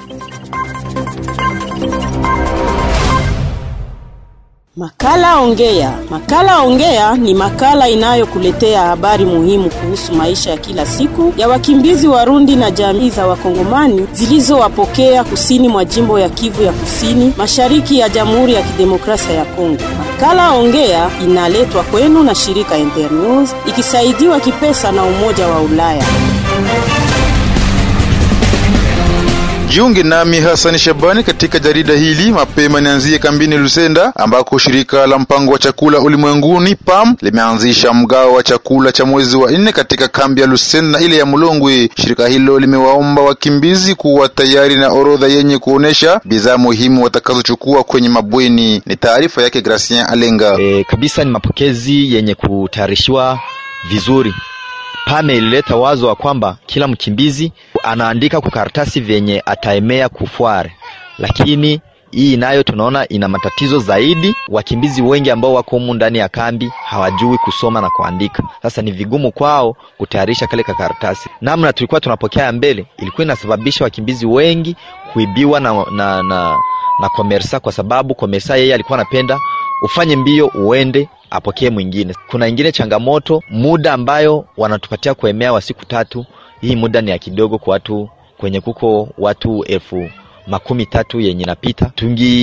Makala Ongea. Makala Ongea ni makala inayokuletea habari muhimu kuhusu maisha ya kila siku ya wakimbizi Warundi na jamii za Wakongomani zilizowapokea kusini mwa jimbo ya Kivu ya Kusini, mashariki ya Jamhuri ya Kidemokrasia ya Kongo. Makala Ongea inaletwa kwenu na shirika Internews ikisaidiwa kipesa na Umoja wa Ulaya. Jiunge nami Hasani Shabani katika jarida hili mapema. Nianzie kambini Lusenda ambako shirika la mpango wa chakula ulimwenguni PAM limeanzisha mgao wa chakula cha mwezi wa nne katika kambi ya Lusenda na ile ya Mulongwe. Shirika hilo limewaomba wakimbizi kuwa tayari na orodha yenye kuonesha bidhaa muhimu watakazochukua kwenye mabweni. Ni taarifa yake Gracien Alenga. E, kabisa ni mapokezi yenye kutayarishiwa vizuri. Pame ilileta wazo wa kwamba kila mkimbizi anaandika kwa karatasi vyenye ataemea kufware, lakini hii nayo tunaona ina matatizo zaidi. Wakimbizi wengi ambao wako humu ndani ya kambi hawajui kusoma na kuandika. Sasa ni vigumu kwao kutayarisha kale ka karatasi. Namna tulikuwa tunapokea ya mbele ilikuwa inasababisha wakimbizi wengi kuibiwa na, na, na, na komersa, kwa sababu komersa yeye alikuwa anapenda ufanye mbio uende apokee mwingine. Kuna ingine changamoto, muda ambayo wanatupatia kuemea wa siku tatu. Hii muda ni ya kidogo kwa watu kwenye kuko watu elfu makumi tatu yenye napita.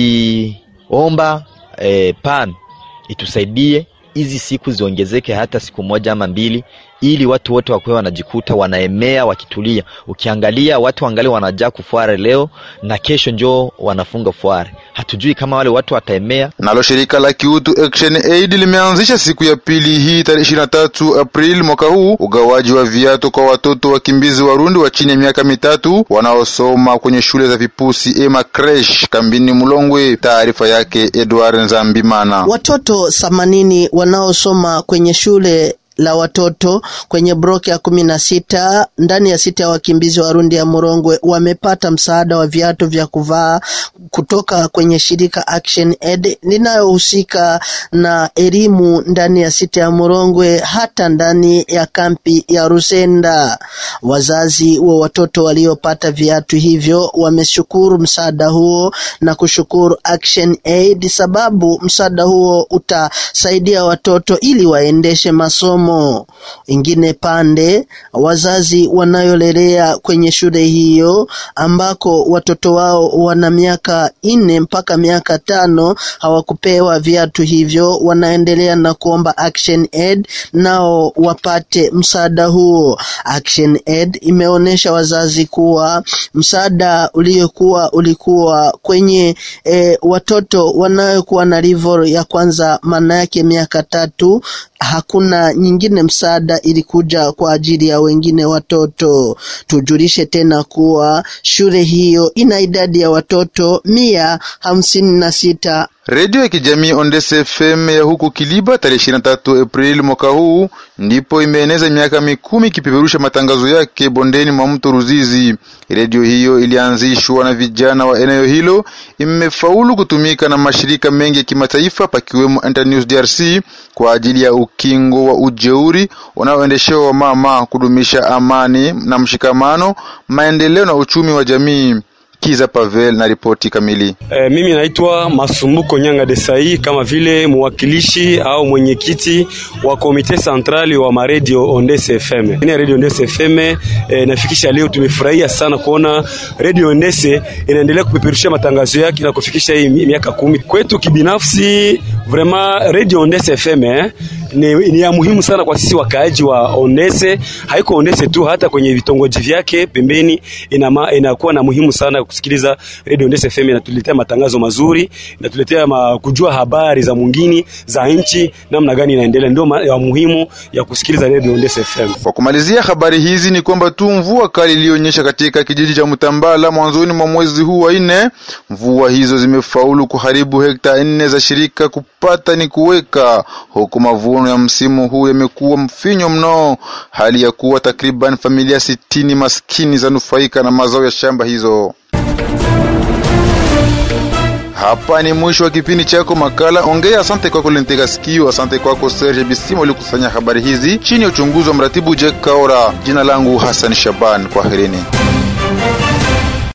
Tungiomba eh, PAM itusaidie hizi siku ziongezeke hata siku moja ama mbili, ili watu wote wakuwe wanajikuta wanaemea wakitulia. Ukiangalia watu wangali wanajaa kufuare leo na kesho njoo wanafunga fuare, hatujui kama wale watu wataemea. Nalo shirika la kiutu Action Aid limeanzisha siku ya pili hii tarehe ishirini na tatu Aprili mwaka huu ugawaji wa viatu kwa watoto wakimbizi Warundi wa chini ya miaka mitatu wanaosoma kwenye shule za vipusi ema creche kambini Mulongwe. Taarifa yake Edward Nzambimana. Watoto themanini wanaosoma kwenye shule la watoto kwenye bloki ya kumi na sita ndani ya sita ya wakimbizi Warundi ya Murongwe wamepata msaada wa viatu vya kuvaa kutoka kwenye shirika Action Aid linayohusika na elimu ndani ya sita ya Murongwe hata ndani ya kampi ya Rusenda. Wazazi wa watoto waliopata viatu hivyo wameshukuru msaada huo na kushukuru Action Aid sababu msaada huo utasaidia watoto ili waendeshe masomo ingine pande wazazi wanayolelea kwenye shule hiyo ambako watoto wao wana miaka nne mpaka miaka tano hawakupewa viatu hivyo, wanaendelea na kuomba Action Aid nao wapate msaada huo. Action Aid imeonyesha wazazi kuwa msaada uliokuwa ulikuwa kwenye e, watoto wanayokuwa na level ya kwanza, maana yake miaka tatu hakuna nyingine msaada ilikuja kwa ajili ya wengine watoto. Tujulishe tena kuwa shule hiyo ina idadi ya watoto mia hamsini na sita. Redio ya kijamii Ondese FM ya huku Kiliba tarehe 23 Aprili mwaka huu ndipo imeeneza miaka mikumi ikipeperusha matangazo yake bondeni mwa mto Ruzizi. Redio hiyo ilianzishwa na vijana wa eneo hilo, imefaulu kutumika na mashirika mengi ya kimataifa pakiwemo Internews DRC kwa ajili ya ukingo wa ujeuri unaoendeshewa wa mama, kudumisha amani na mshikamano, maendeleo na uchumi wa jamii. Kiza Pavel na ripoti kamili. E, mimi naitwa Masumbuko Nyanga Desai kama vile mwakilishi au mwenyekiti wa komite centrali wa maredio Ondese FM. Ni radio Ondese FM e, nafikisha leo tumefurahia sana kuona radio Ondese inaendelea kupeperusha matangazo yake na kufikisha hii miaka kumi. Kwetu kibinafsi vraiment radio Ondese FM eh, ni, ni ya muhimu sana kwa sisi wakaaji wa Ondese. Haiko Ondese tu, hata kwenye vitongoji vyake pembeni inama, inakuwa na muhimu sana kusikiliza Radio Ondese FM. Inatuletea matangazo mazuri, inatuletea ma, kujua habari za mwingine za nchi namna gani inaendelea, ndio ya muhimu ya kusikiliza Radio Ondese FM. Kwa kumalizia habari hizi ni kwamba tu mvua kali iliyonyesha katika kijiji cha Mtambala mwanzoni mwa mwezi huu wa nne, mvua hizo zimefaulu kuharibu hekta nne za shirika kupata ni kuweka, huku mavuno ya msimu huu yamekuwa mfinyo mno, hali ya kuwa takriban familia sitini maskini zanufaika na mazao ya shamba hizo. Hapa ni mwisho wa kipindi chako makala Ongea. Asante kwako Lentega Sikio, asante kwako Serge Bisimo ulikusanya habari hizi chini ya uchunguzi wa mratibu Jack Kaora. Jina langu Hassan Shaban, kwaherini.